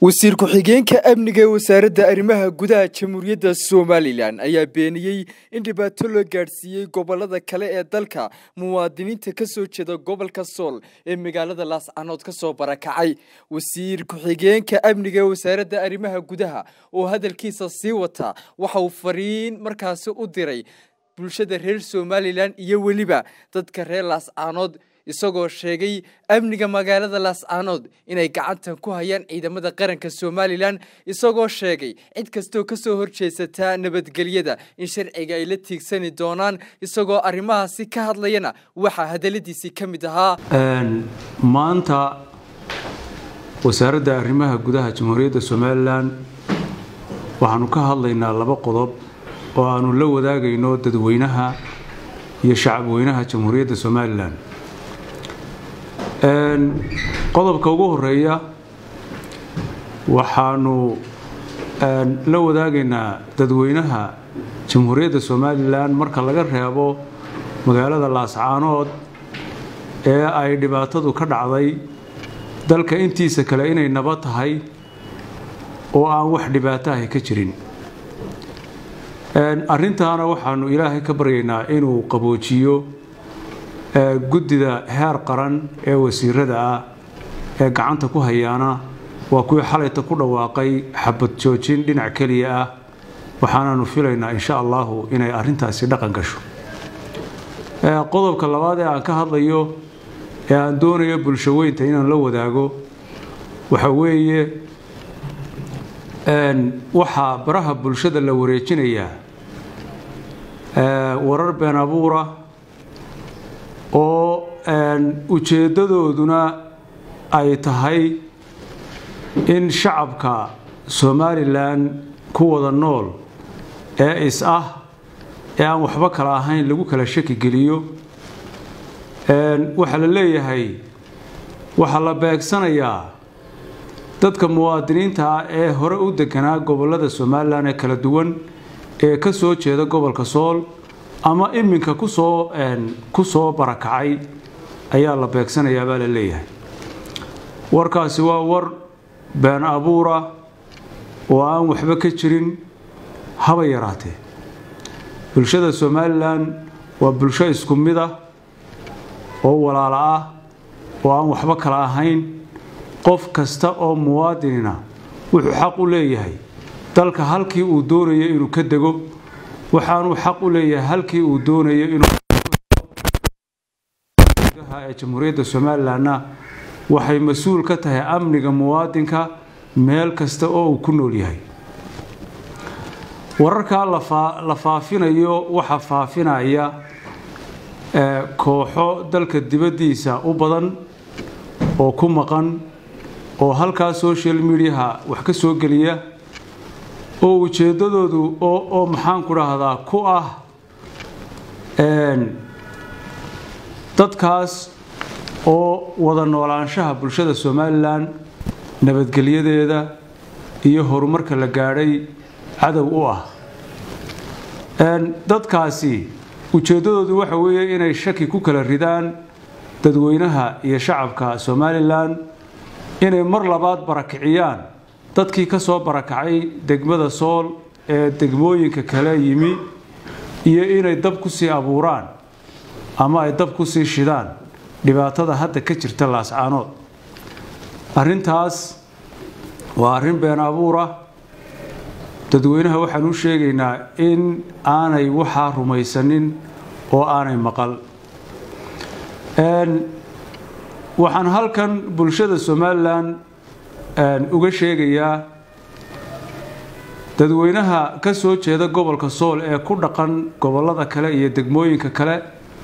wasiir ku-xigeenka amniga ee wasaaradda arrimaha gudaha jamhuuriyadda somalilan ayaa beeniyey in dhibaato loo gaadhsiiyey gobolada kale ee dalka muwaadiniinta ka soo jeeda gobolka sool ee magaalada laascanood ka soo barakacay wasiir ku-xigeenka amniga ee wasaaradda arrimaha gudaha oo hadalkiisa sii wata waxa uu fariin markaasi u diray bulshada reer somalilan iyo weliba dadka reer laascanood isagoo sheegay amniga magaalada laascaanood inay gacantan ku hayaan ciidamada qaranka somalilan isagoo sheegay cid kastoo kasoo horjeesataa nabadgelyada in sharciga ay la tiigsani doonaan isagoo arrimahaasi ka hadlayana waxaa hadaladiisii ka mid ahaa maanta wasaaradda arrimaha gudaha jamhuuriyadda somalilan waxaanu ka hadlaynaa laba qodob oo aanu la wadaagayno dadweynaha iyo shacabweynaha jamhuuriyadda somalilan qodobka ugu horeeya waxaanu la wadaagaynaa dadweynaha jamhuuriyadda somalilan marka laga reebo magaalada laascaanood ee ay dhibaatadu ka dhacday dalka intiisa kale inay nabad tahay oo aan wax dhibaato ahi ka jirin arrintaana waxaanu ilaahay ka baryaynaa inuu qaboojiyo guddida heer qaran ee wasiirada ah ee gacanta ku hayaana waa kuwii xalayta ku dhawaaqay xabad joojin dhinac keliya ah waxaanaanu filaynaa insha allahu inay arrintaasi dhaqan gasho qodobka labaad ee aan ka hadlayo ee aan doonayo bulsho weynta inaan la wadaago waxa weeye waxaa baraha bulshada la wareejinayaa warar been abuura oo ujeeddadooduna ay tahay in shacabka somalilan ku wada nool ee is ah ee aan waxba kala ahayn lagu kala shaki geliyo waxaa la leeyahay waxaa la beegsanayaa dadka muwaadiniinta ah ee hore u deganaa gobolada somalilan ee kala duwan ee ka soo jeeda gobolka sool ama iminka kusoo ku soo barakacay ayaa la beegsanayaa baa la leeyahay warkaasi waa war been abuura oo aan waxba ka jirin haba yaraatee bulshada somalilan waa bulsho isku mid ah oo walaalo ah oo aan waxba kala ahayn qof kasta oo muwaadinina wuxuu xaq u leeyahay dalka halkii uu doonayo inuu ka dego waxaanuu xaq u leeyahay halkii uu doonayo inuuee jamhuuriyadda somalilanna waxay mas-uul ka tahay amniga muwaadinka meel kasta oo uu ku nool yahay wararkaa la faafinayo waxaa faafinaya kooxo dalka dibaddiisa u badan oo ku maqan oo halkaa social mediaha wax ka soo geliya oo ujeeddadoodu oo maxaanku dhahdaa ku ah dadkaas oo wada noolaanshaha bulshada somalilan nabadgelyadeeda iyo horumarka la gaadhay cadow u ah dadkaasi ujeeddadoodu waxa weeye inay shaki ku kala ridaan dadweynaha iyo shacabka somalilan inay mar labaad barakiciyaan dadkii ka soo barakacay degmada sool ee degmooyinka kale yimi iyo inay dab ku sii abuuraan ama ay dab ku sii shidaan dhibaatada hadda ka jirta laascaanood arrintaas waa arrin been abuura dadweynaha waxaan u sheegaynaa in aanay waxaa rumaysanin oo aanay maqal waxaan halkan bulshada somalilan uga sheegayaa dadweynaha ka soo jeeda gobolka sool ee ku dhaqan gobolada kale iyo degmooyinka kale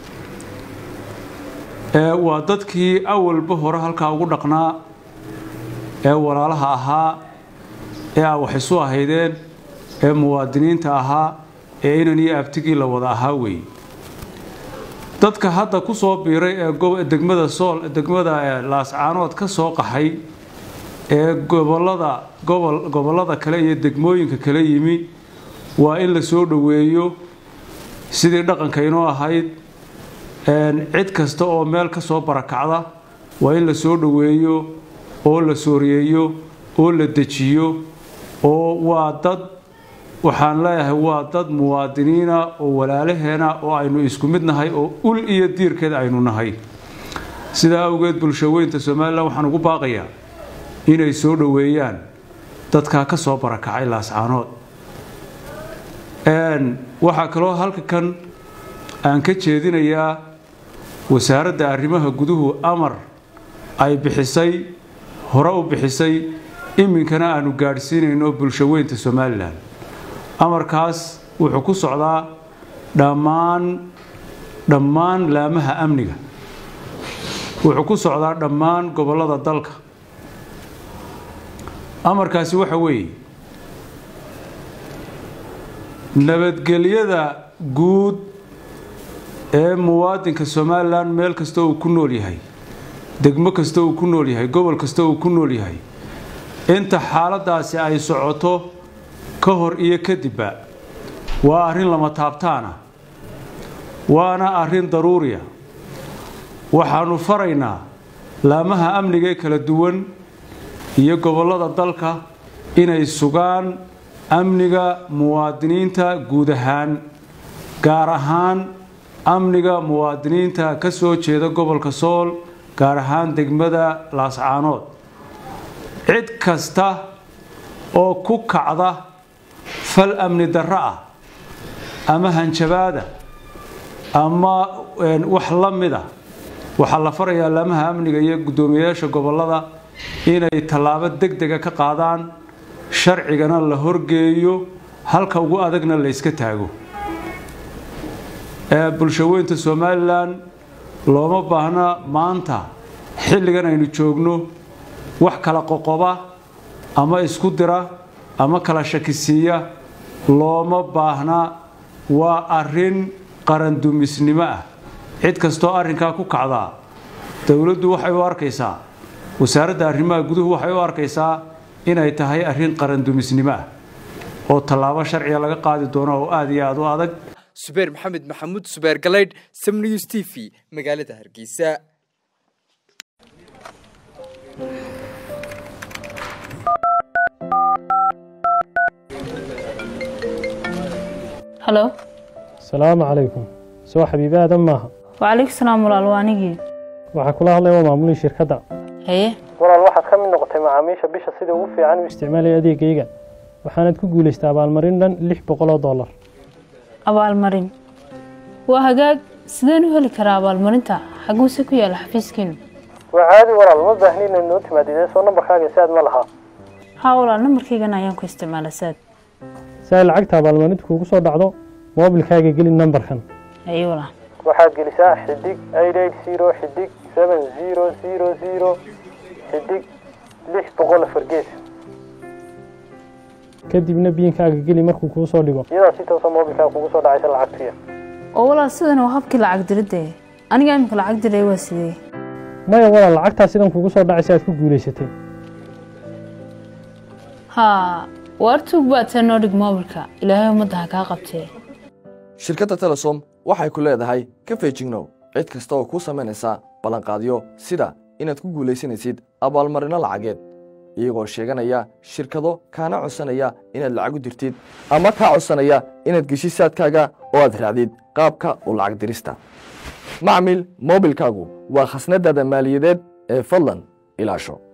waa dadkii awalba hore halkaa ugu dhaqnaa ee walaalaha ahaa ee aa wax isu ahaydeen ee muwaadiniinta ahaa ee inan iyo abtigii la wada ahaa weeye dadka hadda ku soo biiray ee degmada sool degmada laascaanood ka soo qaxay ee gobolada gobol gobollada kale iyo degmooyinka kale yimi waa in la soo dhoweeyo sidii dhaqanka inoo ahayd cid kasta oo meel ka soo barakacda waa in la soo dhoweeyo oo la sooriyeeyo oo la dejiyo oo waa dad waxaan leeyahay waa dad muwaadiniina oo walaalaheena oo aynu isku mid nahay oo ul iyo diirkeed aynu nahay sidaa awgeed bulshaweynta somalilan waxaan ugu baaqayaa inay soo dhoweeyaan dadkaa ka soo barakacay laascaanood waxaa kaloo halka kan aan ka jeedinayaa wasaaradda arrimaha guduhu amar ay bixisay hore u bixisay iminkana aanu gaadhsiinayno bulshaweynta somalilan amarkaas wuxuu ku socdaa dhammaan dhammaan laamaha amniga wuxuu ku socdaa dhammaan gobollada dalka amarkaasi waxa weeye nabadgelyada guud ee muwaadinka somalilan meel kasta uu ku nool yahay degmo kasta uu ku nool yahay gobol kasta uu ku nool yahay inta xaaladaasi ay socoto ka hor iyo kadibba waa arrin lama taabtaana waana arrin daruuriya waxaannu faraynaa laamaha amniga ee kala duwan iyo gobollada dalka inay sugaan amniga muwaadiniinta guud ahaan gaar ahaan amniga muwaadiniinta ka soo jeeda gobolka sool gaar ahaan degmada laascaanood cid kasta oo ku kacda fal amni darro ah ama hanjabaada ama wax la mida waxaa la farayaa laamaha amniga iyo guddoomiyeyaasha gobollada inay tallaabo deg dega ka qaadaan sharcigana la horgeeyo halka ugu adagna la yska taago bulshaweynta somalilan looma baahna maanta xilligan aynu joogno wax kala qoqoba ama isku dira ama kala shakisiiya looma baahna waa arrin qarandumisnimo ah cid kastoo arrinkaa ku kacdaa dowladdu waxay u arkaysaa wasaaradda arrimaha guduhu waxay u arkaysaa inay tahay arrin qarandumisnimo ah oo tallaabo sharciga laga qaadi doono oo aada iyo aada u adag subeer maxamed maxamuud subeer galaydh samnews t v magaalada hargeysa halo asalaamu calaykum soo xabiibi aadan maaha wacalaykum salaam walaal waa anigii waxaa kula hadlaya waa maamulii shirkadda haye walaal waxaad ka mid noqotay macaamiisha bisha sida ugu fiican u isticmaalaya adeegayga waxaanad ku guulaystay abaalmarin dhan lix boqol oo dollar abaalmarin waa hagaag sideen u heli karaa abaalmarinta xaguuse ku yaala xafiiskiinu waa caadi walaal ma baahni inaad noo timaadid soo nambarkaaga si aad ma lahaa haa walaal nambarkaygana ayaan ku isticmaala saad si ay lacagta abaalmarinta kuugu soo dhacdo moobilkaaga geli nambarkan haye walaal waxaad gelisaa xidig eight eight zero xidig seven zero zero zero xidig lix boqol afar gees kadibna biinkaaga geli markuu kuu soo dhigo iyadaa si toosa moobilkaaga kugu soo dhacaysa lacagtuya oo walaal sidan waa habkii lacag diridda aniga imika lacag diray waa sidee maya walaal lacagtaa sidan kugu soo dhacaysa aad ku guulaysatay haa waar tuug baatee noo dhig moobilka ilaahay ummadda ha kaa qabtee shirkadda telesom waxay ku leedahay ka feejignow cid kasta oo kuu samaynaysa ballanqaadyo sida inaad ku guulaysanaysid abaalmarinno lacageed iyagoo sheeganaya shirkado kaana codsanaya inaad lacag u dirtid ama kaa codsanaya inaad geshid saadkaaga oo aad raacdid qaabka u lacag dirista macmil moobilkaagu waa khasnadaada maaliyadeed ee fadlan ilaasho